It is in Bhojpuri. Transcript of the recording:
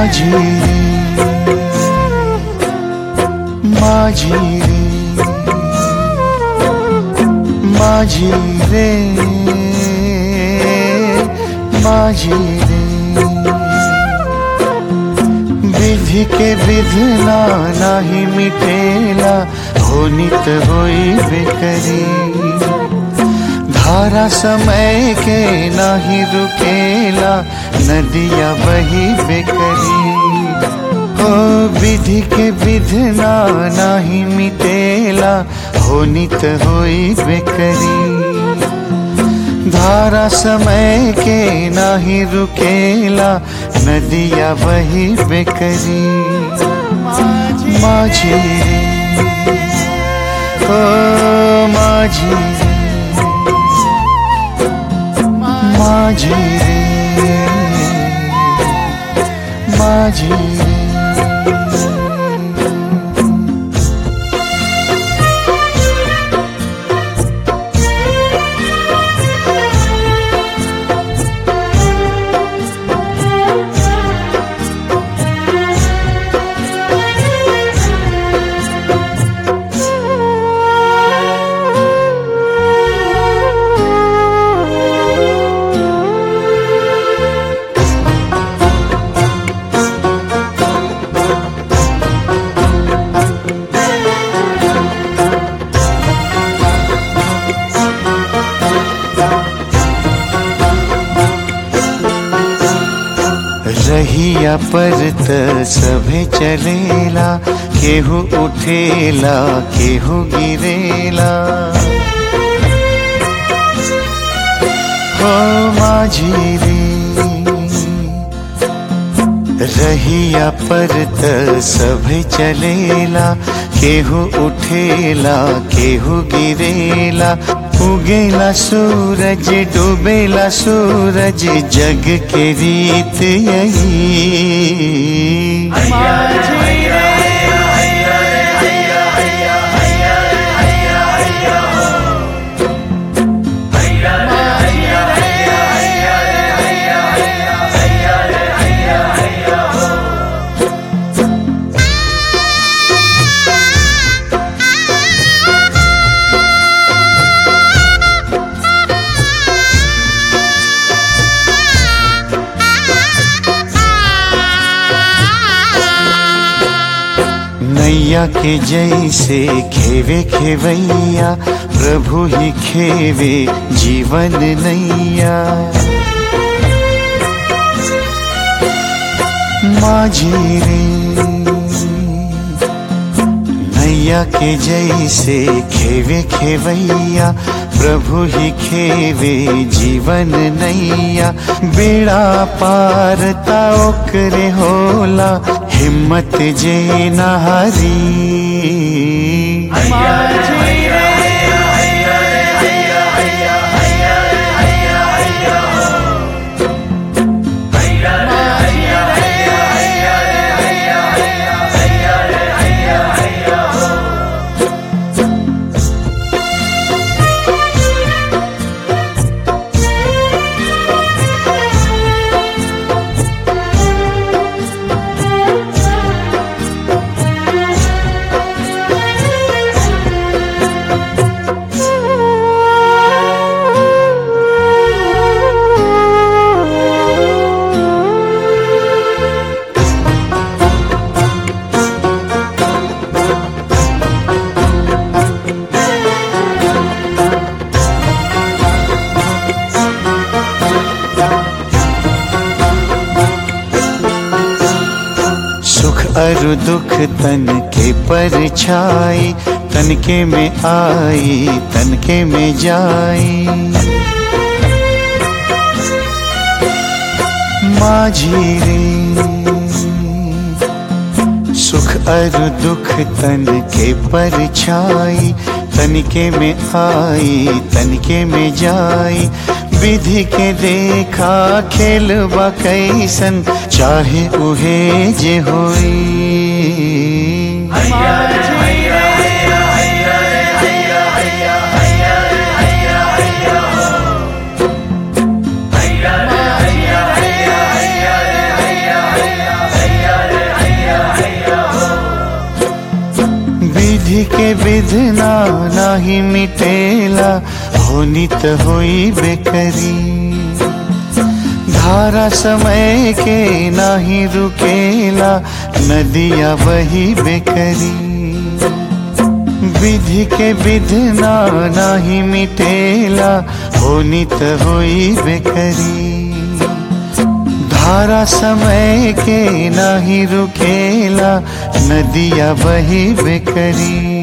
माझी रे माझी रे माझी रे माझी रे विधि के विधना नाही मिटेला होनित होई बेकरी धारा समय के नाही रुकेला नदिया बही बेकरी ओ विधि के विधना नाही मिटेला होनित होई बेकरी धारा समय के नाही रुकेला नदिया बही बेकरी माझी रे ओ माझी रे माझी रे माझी रे रहिया पर त सभे चलेला केहू उठेला केहू गिरेला हो माझी रे रहिया पर त सभे चलेला केहू उठेला केहू गिरेला उगेला सूरज डूबेला सूरज जग के रीत यही नैया के जैसे खेवे खेवैया प्रभु ही खेवे जीवन नैया माझी रे नैया के जैसे खेवे खेवैया प्रभु ही खेवे जीवन नैया बेड़ा पार ता ओकरे होला हिम्मत जे नहारी सुख अरु दुख तन के परछाई तनके में आई तनके में जाई माझी रे सुख अरु दुख तन के परछाई तनके में आई तनके में जाई विधि के देखा खेल कैसन चाहे उहे जे होई विधना नाही मिटेला होनी त होई बेकरी धारा समय के नाही रुकेला नदिया बही बेकरी विधि के विधना नाही मिटेला होनी त होई बेकरी धारा समय के नाही रुकेला नदिया बही बेकरी